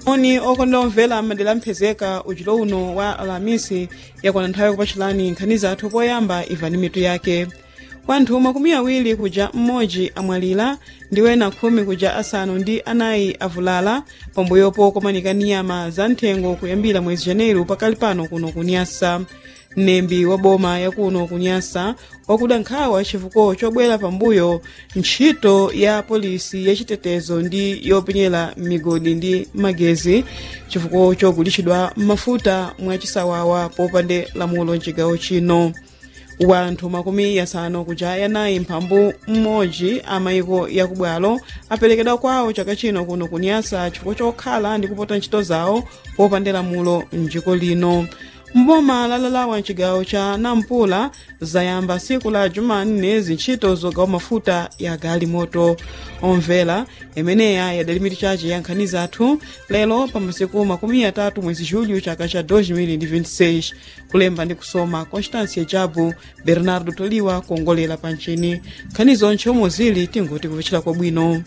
oni okondera omvera madera amphezeka uchito uno wa alamisi yakwana nthawi yakupatchirani nkhani zathu poyamba imvani mitu yake wanthu makumi awiri kuja mmodzi amwalira ndi wena khumi kuja asanu ndi anayi avulala pambuyopo komanika niyama za nthengo kuyambira mwezi janeiro pakali pano kuno kunyasa mnembi wa boma yakuno kunyasa wakuda nkhawa chifukwa chobwera pambuyo ntchito ya polisi yachitetezo ndi yopenyera migodi ndi magezi chifukwa chogulitsidwa mafuta mwachisawawa popande lamulo mchigawo chino wanthu makumi yasanu kuja yanayi mphambu mmodzi amayiko yakubwalo aperekedwa kwawo chaka chino kuno kunyasa chifukwa chokhala ndi kupota ntchito zawo popande lamulo mdziko lino mboma lalalawa mchigawo cha nampula zayamba siku la jumanne zintchito zogawa mafuta ya galimoto omvera imeneya yadali mitu chache ya nkhani zathu lero pa masiku makumi atatu mwezi julho chaka cha 2026 kulemba ndi kusoma constância jabu bernardo toliwa kuongolera pa mchini nkhani zonche omwe zili tingoti kupechera kwabwino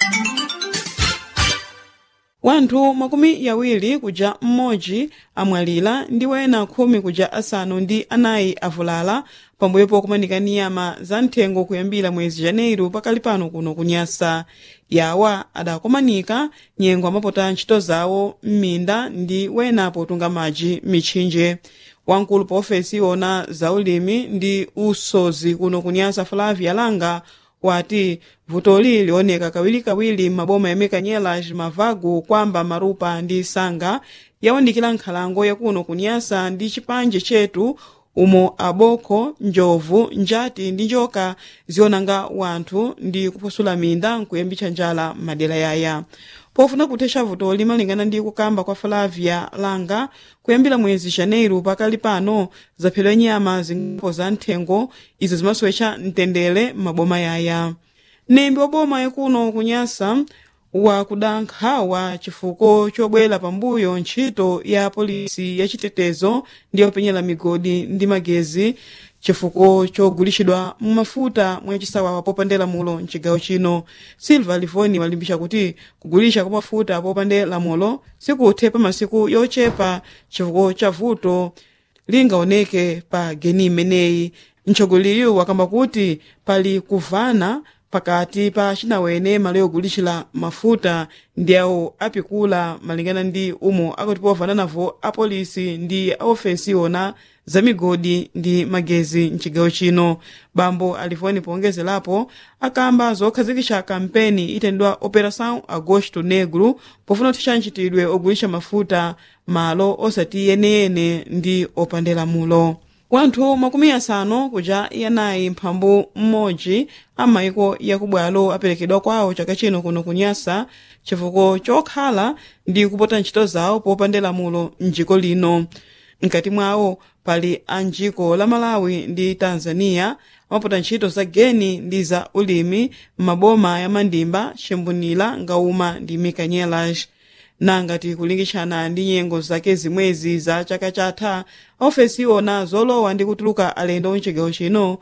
wanthu makumi yawiri kuja mmodzi amwalira ndi wena khumi kuja asanu ndi anayi avulala pambuyopo kumanika niyama za nthengo kuyambira mwezi janeiro pakali pano kuno kunyasa yawa adakomanika nyengo amapota ntchito zawo m'minda ndi wena potunga madzi mitchinje wamkulu pa ofesi iwona za ulimi ndi usozi kuno kunyasa flavia langa wati vutoli lioneka kawirikawiri m'maboma ya mekanyelas mavagu kwamba marupa ndi sanga yawandikira nkhalango yakuno kunyasa ndi chipanje chetu umo aboko njovu njati ndi njoka zionanga wanthu ndi kuphwasula minda nkuyambitsa njala m'madera yaya pofuna kuthetsa vutoli malingana ndi kukamba kwa flavia langa kuyambira mwezi janeiro pakali pano zaphedwa nyama zingapo za nthengo izo zimasowetcha mtendere m'maboma yaya mnembi wa boma yakuno kunyasa wakuda nkhawa chifukwa chobwera pambuyo ntchito ya polisi yachitetezo ndi yopenyera migodi ndi magezi chifukwa chogulitsidwa mafuta mwachisawawa popande lamulo mchigawo chino silva livoni walimbitsa kuti kugulitsa kwa mafuta popande lamulo sikuthe pa masiku yochepa chifukwa cha vuto lingaoneke pa geni imeneyi mtsogoleri wakamba kuti pali kuvana pakati pa cinawene malo yogulitchira mafuta ndi awo apikula malingana ndi umo akuti povana navo apolisi ndi aofesi iwona za migodi ndi magezi mchigawo chino bambo alivoni pongezerapo akamba zokhazikitsa kampeni itendwa operação agosto negro pofuna kuthetsa ntchitidwe ogulitsa mafuta malo osati yeneyene ndi opandela mulo wanthu makumi asanu kuja yanayi mphambu mmodzi amayiko yakubwalo aperekedwa kwawo chaka chino kuno kunyasa chifukwa chokhala ndi kupota ntchito zawo popande lamulo mdziko lino mkati mwawo pali anjiko la malawi ndi tanzania amapota ntchito za geni ndi za ulimi m'maboma ya mandimba chimbunira ngauma ndi mikanyelas nangati kulingitshana ndi nyengo zake zimwezi za chaka chatha ofesi iwona zolowa ndi kutuluka alendo mchigawo chino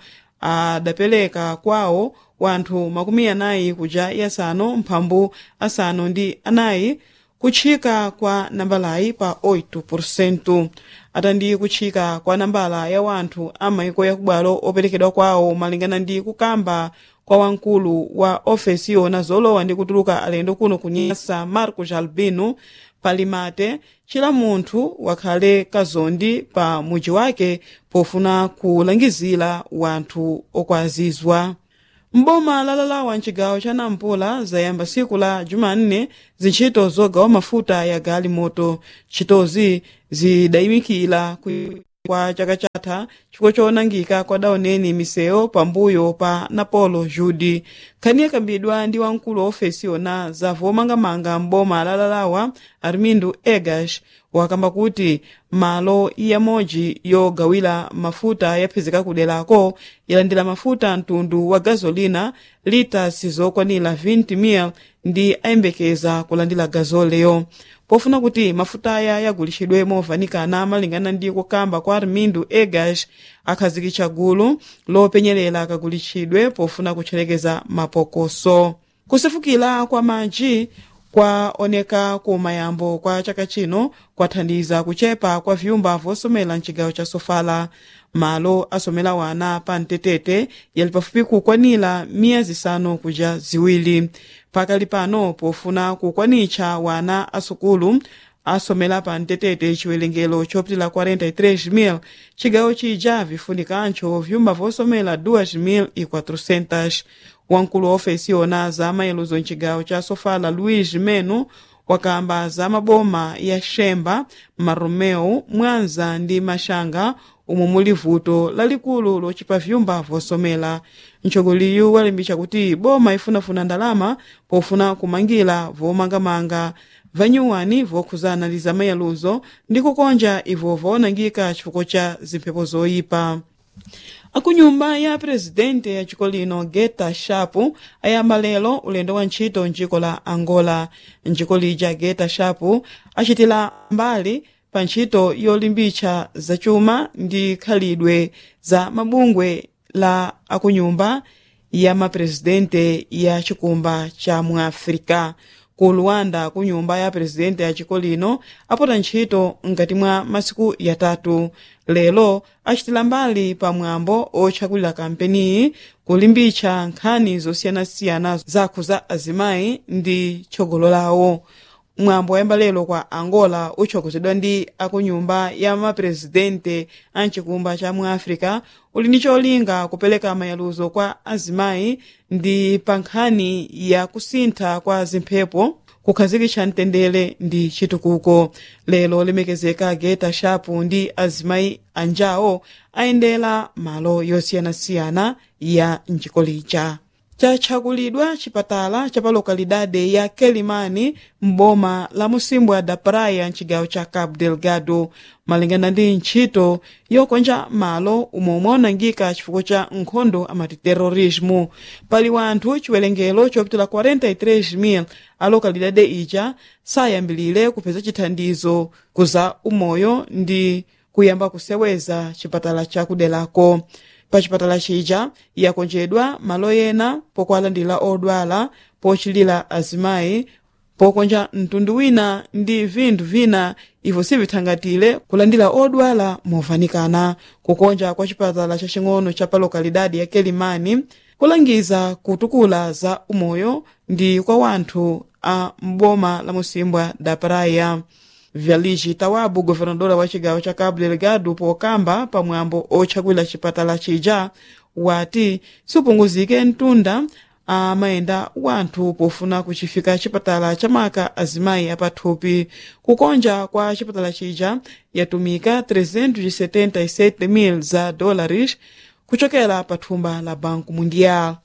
adapereka kwawo wanthu makumi anayi kuja yasanu mphambu asanu ndi anayi kutchika kwa nambalayi pa 8% atandi kutchika kwa nambala ya wanthu amayiko yakubwalo operekedwa kwawo malingana ndi kukamba kwa wamkulu wa ofesi iwona zolowa ndi kutuluka alendo kuno kunyasa marcos albino palimate chila munthu wakhale kazondi pa muji wake pofuna kulangizira wanthu okwazizwa mboma lalalawa mchigawo cha nampula zayamba siku la jumanne zintchito zogawa mafuta ya galimoto ntchitozi zidayimikira kwa chaka chatha chifukwa chonangika kwadaoneni misewu pambuyo pa napolo judi nkhani yakambidwa ndi wamkulu wa ofesi yona za vomangamanga mboma lalalawa armindo egas wakamba kuti malo yamodzi yogawira mafuta yaphezeka kuderako yalandira mafuta mtundu wa gazolina litasi zokwanira 20 mil ndi ayembekeza kulandira gazoleyo pofuna kuti mafuta aya yagulitsidwe movanikana malingana ndi kukamba kwa armindo egas akhazikitsa gulu lopenyerera kagulitsidwe pofuna kutcherekeza mapokoso kusefukira kwa madzi kwaoneka ku mayambo kwa chaka chino kwathandiza kuchepa kwa vyumba vosomera mcigawo cha sofala malo asomera wana pa mtetete yali pafupi kukwanira miyezi isanu kuja ziwiri pakali pano pofuna kukwanitcha wana asukulu asomera pa mtetete chiwerengero chopitila 43,000 cigawo cija vifunikancho vyumba vosomera 2,400 wamkulu wa ofesi yona za mayeluzo mcigawo cha sofala luis meno wakamba za maboma ya xemba maromeu mwanza ndi maxanga umo muli vuto lalikulu locipa vyumba vosomera mtsogoleri walimbitsa kuti boma ifunafuna ndalama pofuna kumangira vomangamanga vanyuwani vokhuzana ndi zamayaluzo ndi kukonja ivo vaonangika chifukwa cha zimphepo zoyipa akunyumba ya presidente ya chiko lino geta shapu ayamba lero ulendo wa ntchito mdziko la angola mdziko lija geta shapu achitira mbali pa ntchito yolimbitsa zachuma ndi khalidwe za mabungwe la akunyumba ya mapresidente ya chikumba cha muafrika ku luwanda ku nyumba ya presidente ya chiko lino apota ntchito mkati mwa masiku yatatu lero achitira mbali pa mwambo otchakulira kampeniyi kulimbitsa nkhani zosiyanasiyana zakhuza azimayi ndi tsogolo lawo mwambo wayamba lero kwa angola utsogoleredwa ndi akunyumba ya mapresidente a mchikumba cha muafrika uli ndi cholinga kupereka mayaluzo kwa azimayi ndi pa nkhani ya kusintha kwa zimphepo kukhazikitsa mtendere ndi chitukuko lero lemekezeka geta shapu ndi azimayi anjawo ayendera malo yosiyanasiyana ya mdziko lija chatchakulidwa chipatala cha pa lokalidade ya kelimani mboma la musimbwa da praia mcigawo cha cabo delgado malingana ndi ntchito yokonja malo umwe umaonangika chifukwa cha nkhondo amati terorismo pali wanthu chiwerengero chopitula 43,000 a lokalidade ija sayambilire kupeza chithandizo kuza umoyo ndi kuyamba kuseweza chipatala chakudelako pa chipatala chija yakonjedwa malo ena pokwalandira odwala pochilira azimayi pokonja mtundu wina ndi vinthu vina ivo sivithangatire kulandira odwala movanikana kukonja kwa chipatala chacing'ono cha pa lokalidadi ya kelimani kulangiza kutukula za umoyo ndi kwa wanthu a mboma la musimbwa da praia vyaliji tawabu governadora wa cigawo ca cabo delgado pokamba pamwambo otchakwira chipatala chija wati supunguzike mtunda amayenda wanthu pofuna kuchifika chipatala chamaka azimayi apathupi kukonja kwa chipatala chija yatumika 377,000 za dólares kuchokera pa thumba la banco mundial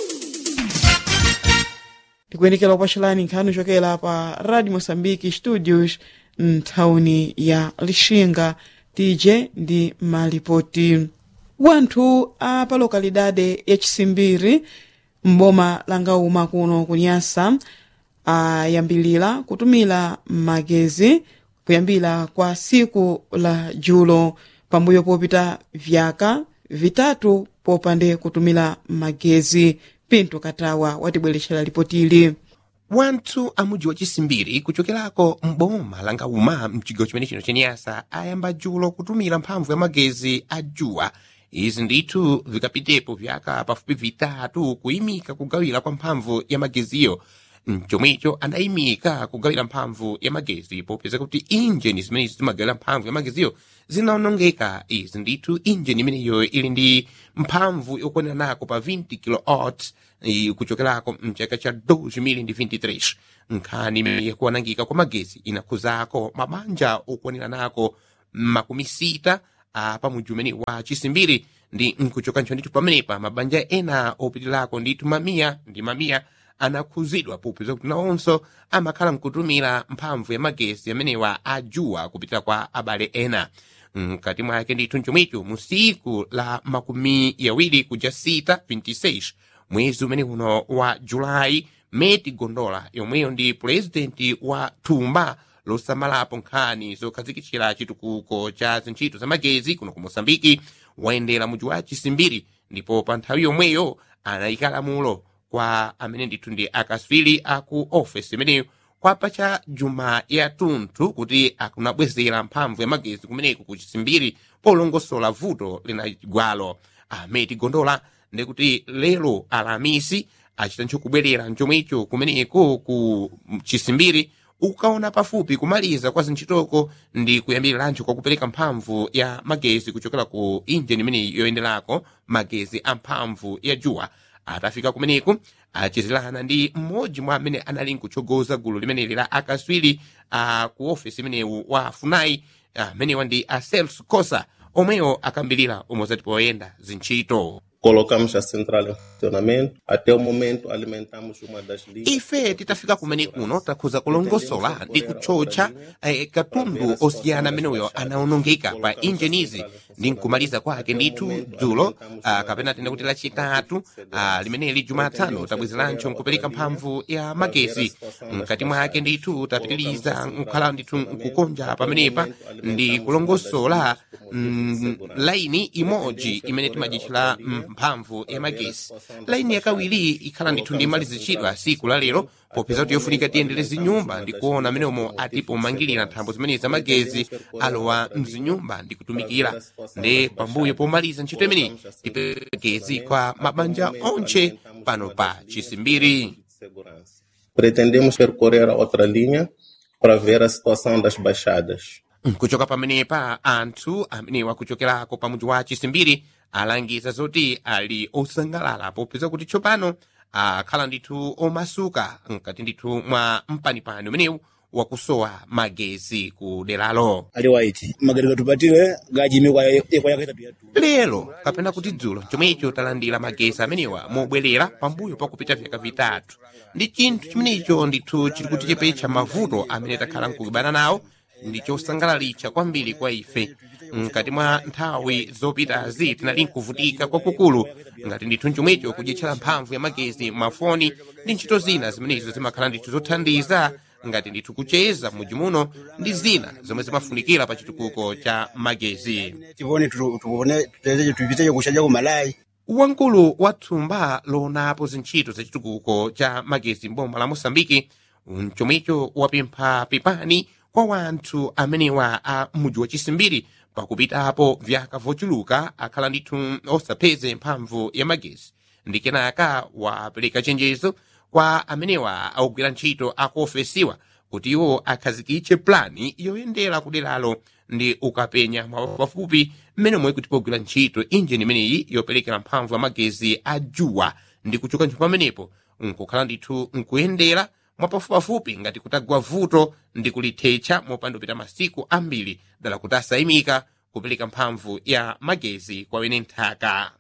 tikuyendekera kupachelani nkhani chokera pa radio moçambique studios mthawuni ya lixinga tije ndi malipoti wanthu a pa lokalidade ya chisimbiri mboma langauma kuno kunyasa ayambilira kutumira magezi kuyambira kwa siku la julo pambuyo popita vyaka vitatu popande kutumira magezi pinto katawa watibweretsera lipotili wanthu a mudzi wa chisimbiri kuchokerako mboma langauma mchigawo chimene chino chenyasa ayamba julo kutumira mphamvu ya magezi a juwa izi ndithu vikapitepo vyaka pafupi vitatu kuyimika kugawira kwa mphamvu ya mageziyo mchomwecho anayimika kugawira mphamvu ya magezi popeza kuti injini zimenezi zimagawira mphamvu ya mageziyo zinaonongeka izi ndithu injini imeneyo ili ndi mphamvu yokwanira nako pa 20 kilowatt kuchokerako mchaka cha 2023 nkhani imene yakuwanangika kwa magezi inakhuzako mabanja okwanira nako makumi sita apa mudzi umene wa chisimbiri ndi nkuchokancho ndithu pamenepa mabanja ena opitirako ndithu mamiya ndi mamiya anakhuzidwa popeza kuti nawonso amakhala mkutumira mphamvu ya magezi amenewa ajuwa kupitira kwa abale ena mkati mwake ndithu mchomwecho mu siku la makumi yawiri kuja sita 26 mwezi umene uno wa julayi meti gondola yomweyo ndi purezidenti wa thumba losamalapo nkhani zokhazikitsira chitukuko cha zintchito za magezi kuno ku mosambiki wayendera mudzi wa chisimbiri ndipo pa nthawi yomweyo anayika lamulo kwa amene ndithu ndi akaswiri aku ofesi imeneyo kwapa cha juma yatunthu kuti akunabwezera mphamvu ya magezi kumeneko ku chisimbiri polongosola vuto linagwalo ameti gondola ndikuti lero alamisi achita nchokubwerera nchomwecho kumeneko ku chisimbiri ukaona pafupi kumaliza kwa zintchitoko ndi kuyambirirancho kwa kupereka mphamvu ya magezi kuchokera ku injini imeneyi yoyenderako magezi a mphamvu ya juwa atafika kumeneko achizirana ndi mmodzi mwa amene anali nkutsogoza gulu limeneli la akaswiri a ku ofisi imenewu wa funai amenewa ndi a celso cosa omwewo akambirira umozati poyenda zintchito Colocamos a central em funcionamento. Até o momento, alimentamos uma das linhas. ife titafika kumene kuno takhuza kulongosola ndi kutchotcha eh, katundu osiyana ameneyo anaonongeka pa injinizi ndi nkumaliza kwake ndithu dzulo ah, kapena tenda kuti lachitatu ah, limeneli jumatano tabwezerancho nkupereka mphamvu ya magezi mkati mwake ndithu tapitiriza nkukhala ndithu nkukonja pamenepa ndi kulongosola mm, laini imodzi imene timajitchira mphamvu ya magezi laini yakawiri ikhala ndithu ndi malizichidwa siku la lero popeza kuti yofunika tiyendere zinyumba ndi kuona ameneomo atipo mangirira nthambo zimene za magezi alowa mzinyumba ndi kutumikira ndi pambuyo pomaliza ntchito imeneyi tipekezi kwa mabanja onche pano pa chisimbiri Segurança. Pretendemos percorrer a outra linha para ver a situação das baixadas. nkuchoka pamenepa anthu amenewa kuchokerako pa mudzi wa chisimbiri alangiza zoti ali osangalala popeza kuti tsopano akhala ndithu omasuka mkati ndithu mwa mpanipani umenewu wakusowa magezi ku deralo ali white magereka tupatire gajimikwa ekwa yakaitatu yatu lero kapena kuti dzulo chomwecho talandira magezi amenewa mobwerera pambuyo pakupita vyaka vitatu ndi chinthu chimenecho ndithu chili kutichepetsa mavuto amene takhala nkukibana nawo ndi chosangalalitsa kwambiri kwa ife mkati mwa nthawi zopitazi tinali nkuvutika kwakukulu ngati ndithu chomwecho kudyetchera mphamvu ya magezi mafoni ndi ntchito zina zimenezo zimakhala ndithu zothandiza ngati ndithu kucheza mudzi muno ndi zina zomwe zimafunikira pa chitukuko cha magezi tivone tuone tutezeche tupiteche kushaja kumalayi wamkulu wa thumba loonapo zintchito za chitukuko cha magezi mboma la mosambiki mchomwecho wapempha pepani kwa wanthu amenewa a mudzi wa chisimbiri pakupitapo vyaka vochuluka akhala ndithu osapeze mphamvu ya magezi ndi kenaka wapereka chenjezo kwa amenewa akugwira ntchito akuofesiwa kuti iwo akhazikitse plani yoyendera kuderalo ndi ukapenya mwapafupi mmene omwe kuti pogwira ntchito injini imeneyi yoperekera mphamvu ya magezi a juwa ndi kuchoka ntchito pamenepo nkukhala ndithu nkuyendera mwapafupipafupi ngati kutagwa vuto ndi kulithetsa mopandupita masiku ambiri dala kuti asayimika kupereka mphamvu ya magezi kwa wene nthaka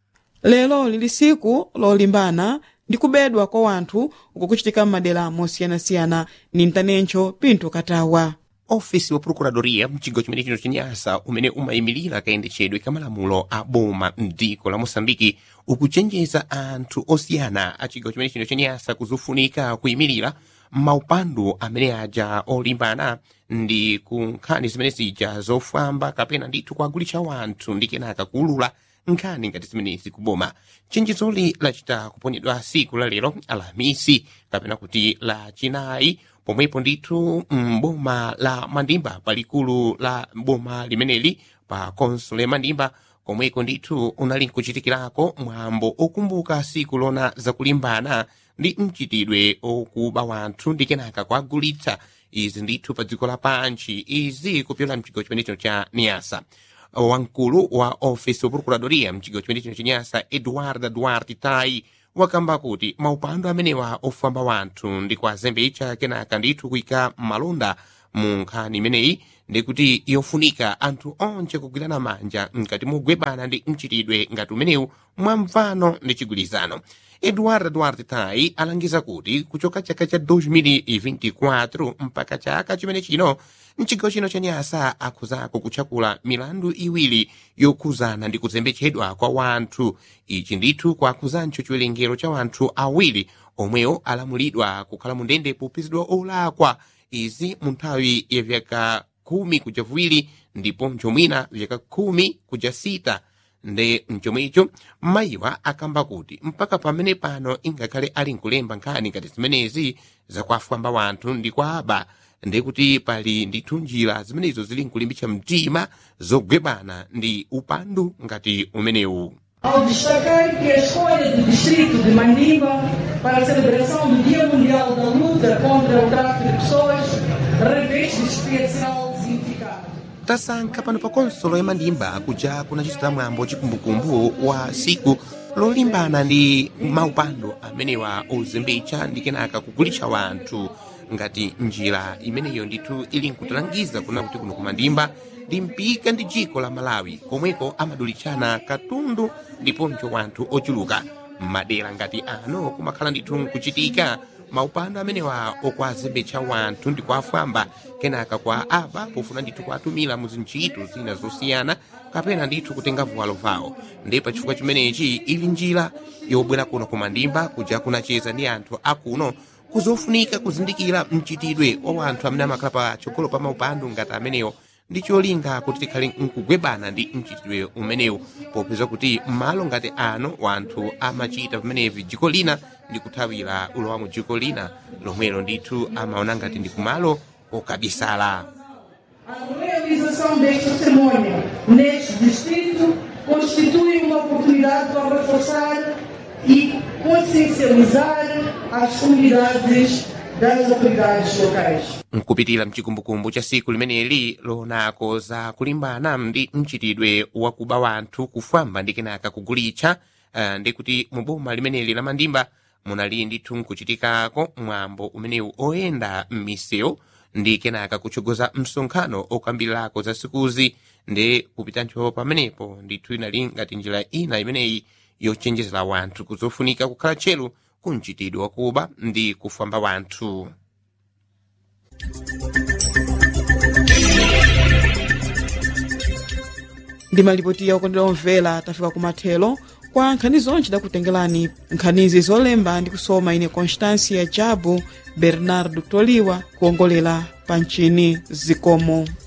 lero lili siku lolimbana ndi kubedwa kwa wanthu uko kuchitika m'madera mosiyanasiyana ni mtanencho pinto katawa ofisi wa procuradoria mchigawo chimene chino chenyasa umene umayimirira kayendetchedwe ka malamulo a boma mdziko la mosambiki ukuchenjeza anthu osiyana a chigawo chimene chino chenyasa kuzofunika kuyimirira maupandu amene aja olimbana ndi ku nkhani zimene zija zofamba kapena ndithu kuagulitsa wanthu ndi kenaka kuulula nkhani ngati zimenezi kuboma chenjezoli lachita kuponyedwa siku la lero alhamisi kapena kuti la chinayi pomwepo ndithu mboma la mandimba palikulu la boma limeneli pa konsule mandimba komweko ndithu unali nkuchitikirako mwambo okumbuka siku lona zakulimbana ndi mchitidwe okuba wanthu ndi kenaka kuagulitsa izi ndithu pa dziko lapanchi izi kupyola mchigawo chimene chino cha niasa wamkulu wa ofisi wa procuradoria mchigawo chimene chino chenyasa eduarda duarte tai wakamba kuti maupandu amenewa ofamba wanthu ndi kuazembetsa kenaka ndithu kuyika malonda mu nkhani imeneyi ndikuti yofunika anthu onse kugwirana manja mkati mogwebana ndi mchitidwe ngati umenewu mwamvano ndi chigwirizano eduardo duarte tai alangiza kuti kuchoka chaka cha 2024 mpaka chaka chimene chino mchigawo chino cha nyasa akhuzako kutchakula milandu iwiri yokhuzana ndi kuzembetsedwa kwa wanthu ichi ndithu kwakhuzancho chiwerengero cha wanthu awiri omwewo alamulidwa kukhala mu ndende popezedwa olakwa izi mu nthawi ya vyaka khumi kuja viwiri ndiponso mwina vyaka khumi kuja sita nde mchomwecho mayiwa akamba kuti mpaka pamene pano ingakhale ali nkulemba nkhani ngati zimenezi zakwafwamba wanthu ndi kwa aba ndekuti pali ndithu njira zimenezo zili nkulimbitsa mtima zogwebana ndi upandu ngati umenewu Ao destacar que a escolha do distrito de Mandimba para a celebração do Dia Mundial da Luta contra o Tráfico de Pessoas reveste especial significado. tasankha pano pa konsolo ya mandimba kuja kunachitira mwambo chikumbukumbu wa siku lolimbana ndi maupando amenewa ozembetsa ndi kenaka kugulitsa wanthu ngati njira imeneyo ndithu ili nkutilangiza kuna kuti kuno kumandimba ndi mpika ndi dziko la malawi komweko amadulitsana katundu ndiponso wanthu ochuluka m'madera ngati ano kumakhala ndithu nkuchitika maupando amenewa okwazembetsa wanthu ndi kuafwamba kenaka kwa aba pofuna ndithu kuatumira mu zintchito zina zosiyana kapena ndithu kutenga vuwalo vawo ndi pa chifukwa chimenechi ili njira yobwera kuno kumandimba kuja kunacheza ndi anthu akuno kuzofunika kuzindikira mchitidwe wa wanthu amene amakhala pa chogolo pa maupando ngati amenewo ndi cholinga kuti tikhale nkugwebana ndi mchitidwe umenewu popeza kuti m'malo ngati ano wanthu amachita pamenevi dziko lina ndi kuthawira ulowa mu dziko lina lomwelo ndithu amaona ngati ndi kumalo kokabisala A realização desta cerimônia neste distrito constitui uma oportunidade para reforçar e consciencializar as comunidades das autoridades locais. nkupitira mchikumbukumbu cha siku limeneli lonako za kulimbana ndi mchitidwe wakuba wanthu kufwamba ndi kenaka kugulitsa uh, ndi kuti mu boma limeneli la mandimba munali ndithu nkuchitikako mwambo umenewu oyenda m'misewu ndi kenaka kutsogoza msonkhano okambirirako za sikuzi ndi kupitanso pamenepo ndithu inali ngati njira ina imeneyi yochenjezera wanthu kuzofunika kukhala tcheru ku mchitidwe wakuba ndi kufwamba wanthu ndi malipoti ya ukondera omvera tafika kumathelo kwa nkhani zonse tidakutengerani nkhanizi zolemba ndi kusoma ine constância jabu bernardo toliwa kuongolera pa mchini zikomo